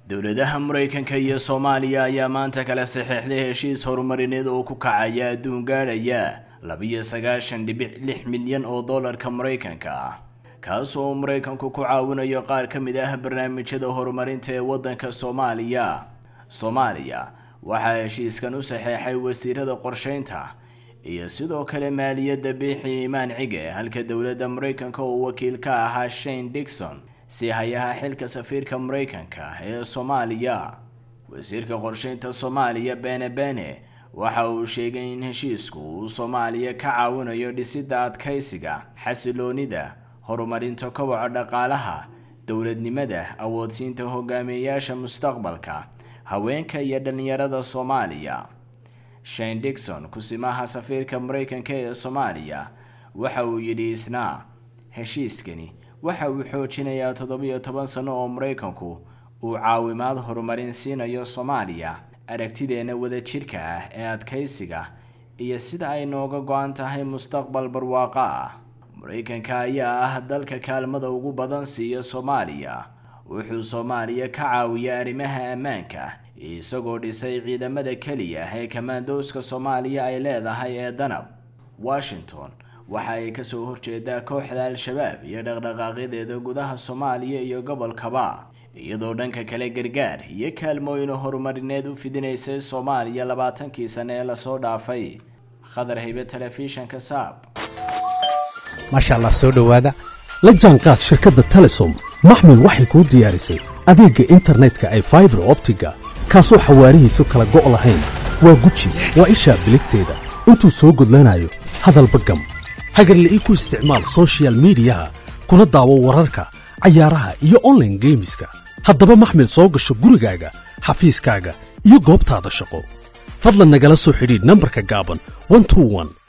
dowladaha maraykanka iyo soomaaliya ayaa maanta kala saxeexday heshiis horumarineed oo ku kacaya adduun gaadhaya labiyo sagaashan dhibic lix milyan oo dollarka maraykanka ah kaas oo maraykanku ku caawinayo qaar ka mid ah barnaamijyada horumarinta ee waddanka soomaaliya soomaaliya waxaa heshiiskan u saxeexay wasiirada qorsheynta iyo sidoo kale maaliyadda biixi imaan cige halka dowladda maraykanka oo wakiil ka ahaa shane dixon si hayaha xilka safiirka maraykanka ee soomaaliya wasiirka qorsheynta soomaaliya bene bene waxa uu sheegay in heshiisku uu soomaaliya ka caawinayo dhisidda adkaysiga xasiloonida horumarinta koboca dhaqaalaha dowladnimada awoodsiinta hogaamiyeyaasha mustaqbalka haweenka iyo dhallinyarada soomaaliya shane dixon kusimaha safiirka maraykanka ee soomaaliya waxa uu yidhi isna heshiiskani waxa uu xoojinayaa toddobiyo toban sano oo maraykanku uu caawimaad horumarin siinayo soomaaliya aragtideenna wadajirka ah ee adkaysiga iyo sida ay nooga go-an tahay mustaqbal barwaaqo ah maraykanka ayaa ah dalka kaalmada ugu badan siiya soomaaliya wuxuu soomaaliya ka caawiya arrimaha ammaanka isagoo dhisay ciidamada keliya ee kamaandooska soomaaliya ay leedahay ee danab washington waxa ay kasoo horjeedaa kooxda al-shabaab iyo dhaqdhaqaaqyadeeda gudaha soomaaliya iyo gobolkaba iyadoo dhanka kale gargaar iyo kaalmooyin horumarineed u fidinaysay soomaaliya labaatankii sane ee lasoo dhaafay khadar haybe telefishanka saab maasha allah soo dhowaada la jaanqaad shirkadda telesom maxmil waxay kuu diyaarisay adeegga internetka ay faibar optiga kaasoo xawaarihiisu kala go' lahayn waa guji waa ishaa biligteeda intuu soo gudlanayo hadalba gam hagarle ii ku isticmaal sochial midiyaha kuna daawo wararka cayaaraha iyo onlaine geemiska haddaba maxmil soo gasho gurigaaga xafiiskaaga iyo goobtaada shaqo fadlan nagala soo xidhiidh nambarka gaaban